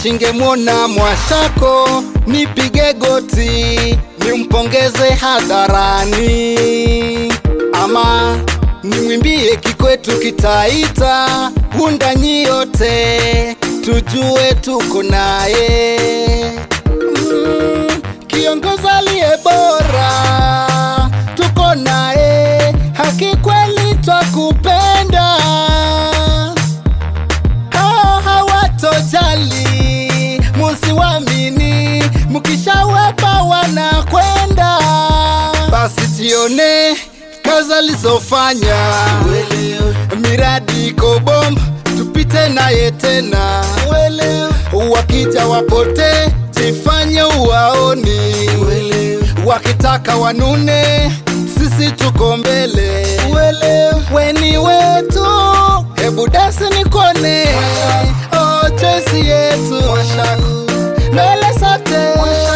Wishingemwona Mwashako, nipige goti nimpongeze hadharani, ama nimwimbie Kikwetu Kitaita, Wundanyi yote tujue tuko naye mm, kiongozi aliye bora tuko naye, haki kweli twakupenda hao hawatojali, musiwamini, mkishawapa wanakwenda. Basi tione kazi alizofanya, miradi iko bomba, tupite naye tena. Wakija wapote, jifanye uwaoni, wakitaka wanune, sisi tuko mbele. Weni wetu, hebu dasi nikone, oh, choice yetu mbele sote,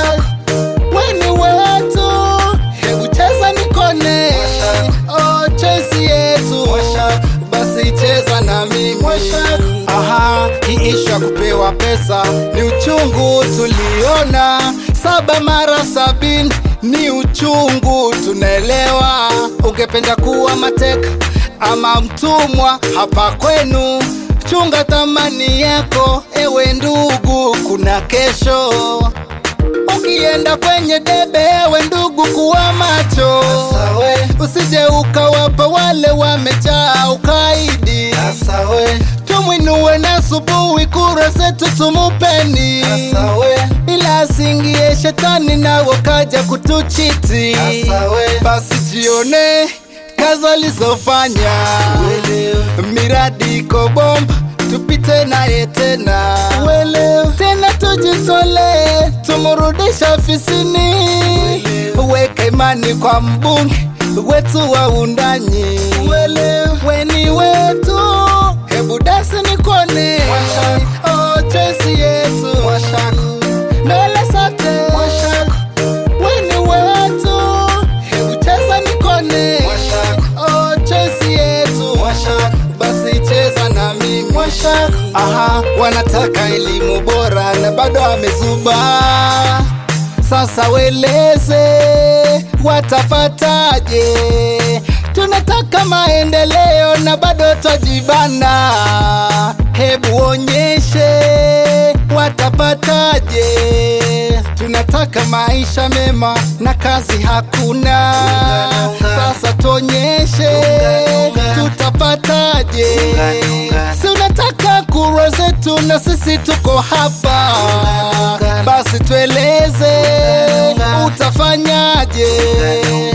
weni wetu, hebu cheza nikone, oh, choice yetu basi cheza na mimi. Aha, hii ishu ya kupewa pesa ni uchungu tuliona, saba mara sabini ni uchungu, tunaelewa. Ungependa kuwa mateka ama mtumwa hapa kwenu, chunga thamani yako, ewe ndugu, kuna kesho. Ukienda kwenye debe, ewe ndugu, kuwa macho, usije ukawapa wale wamejaa ukaidi. Tumwinue na asubuhi, kura zetu tumupeni, ila asingie shetani nawo kaja kutuchiti. Basi jione kazi alizofanya, miradi iko bomba, tupite naye tena tena, tujitole tumurudisha ofisini, weka imani kwa mbunge wetu wa Wundanyi, weni wetu, hebu dasi nikone, oh, choice yetu mbele sote, weni wetu, hebu cheza nikone, oh, choice yetu basi cheza na mimi. Aha, wanataka elimu bora na bado amezuba. Sasa weleze watapataje? Tunataka maendeleo na bado twajibana. Hebu onyeshe watapataje? Tunataka maisha mema na kazi hakuna. Sasa tuonyeshe tutapataje? Si unataka kura zetu na sisi tuko hapa, basi tueleze utafanyaje?